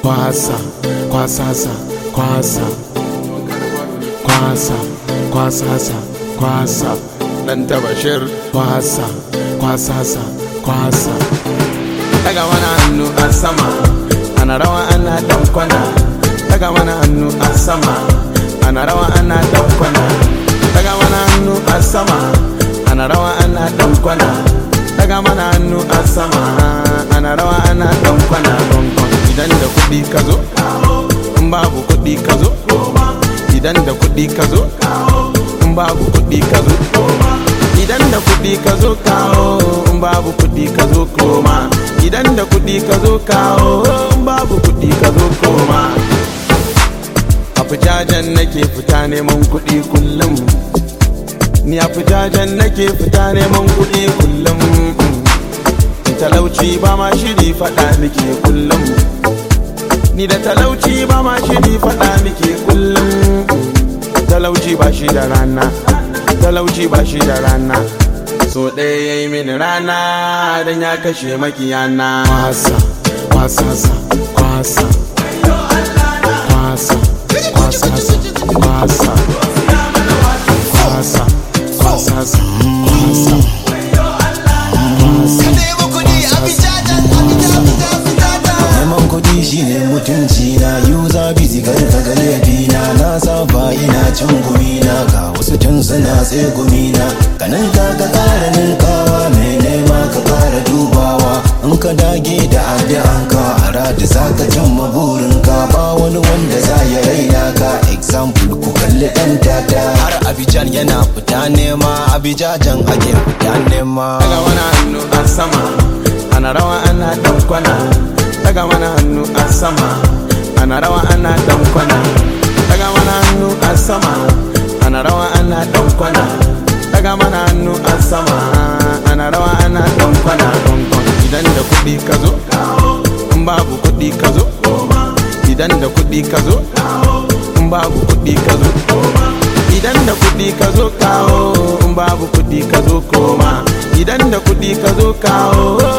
kwasa kwasasa kwasa kwasa kwasasa kwasa dan tabashir kwasa kwasasa kwasa daga mana hannu a sama ana rawa ana dan kwana daga mana hannu a sama ana rawa ana dan kwana daga mana hannu a sama ana rawa ana dan kwana daga mana hannu a sama ana rawa ana dan kwana gongon idan da kuɗi ka zo in babu kuɗi ka zo idan da kuɗi ka zo in babu kuɗi ka zo idan da kuɗi ka zo kawo in babu kuɗi ka zo koma idan da kuɗi ka zo kawo in babu kuɗi ka zo koma a fitajen nake fita neman kuɗi kullum ni a fitajen nake fita neman kuɗi kullum talauci ba ma shiri faɗa muke kullum ni da talauci ba ma shiri faɗa muke kullum talauci ba shi da rana talauci ba shi da rana so ɗaya ya yi mini rana don ya kashe makiyana kwasa kwasasa kwasa kwasa kwasasa kwasa kwasa kwasasa kwasa neman kuɗi shine mutunci na yuza bizi garka ga laifina na saba ina cin gumina ga wasu tun suna tsegumina kanan ka ka ƙara ninkawa mai nema ka ƙara dubawa in ka dage da addu'an ka a rada za ka cimma burinka ba wani wanda za ya raina ka example ku kalli ɗan tata har abijan yana fita nema abijajan ake fita nema daga mana hannu a sama ana rawa ana dan kwana daga mana hannu a sama ana rawa ana dan kwana daga mana hannu a sama ana rawa ana dan kwana daga mana hannu a sama ana rawa ana dan kwana gongon idan da kuɗi ka zo in babu kuɗi ka zo idan da kuɗi ka zo in babu kuɗi ka zo idan da kuɗi ka zo kawo in babu kuɗi ka zo koma idan da kuɗi ka zo kawo